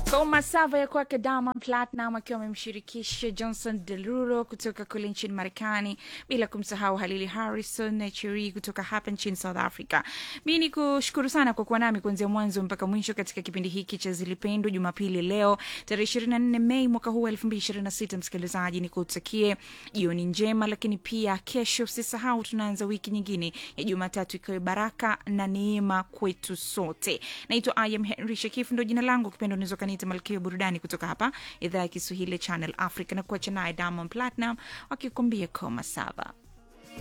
Koma sava ya kwake Diamond Platinum akiwa amemshirikisha Johnson Derulo kutoka kule nchini Marekani, bila kumsahau Halili Harrison na Cheri kutoka hapa nchini South Africa. Mi ni kushukuru sana kwa kuwa nami kuanzia mwanzo mpaka mwisho katika kipindi hiki cha Zilipendwa Jumapili leo tarehe 24 Mei mwaka huu wa 2026. Msikilizaji, ni kutakie jioni njema, lakini pia kesho usisahau tunaanza wiki nyingine ya Jumatatu ikiwa baraka na neema kwetu sote. Naitwa I am Henry Shakif, ndo jina langu, kipendo unaweza kaniita malkia ya burudani kutoka hapa idhaa ya Kiswahili Channel Africa, na kuacha naye Diamond Platinum wakikuambia koma saba.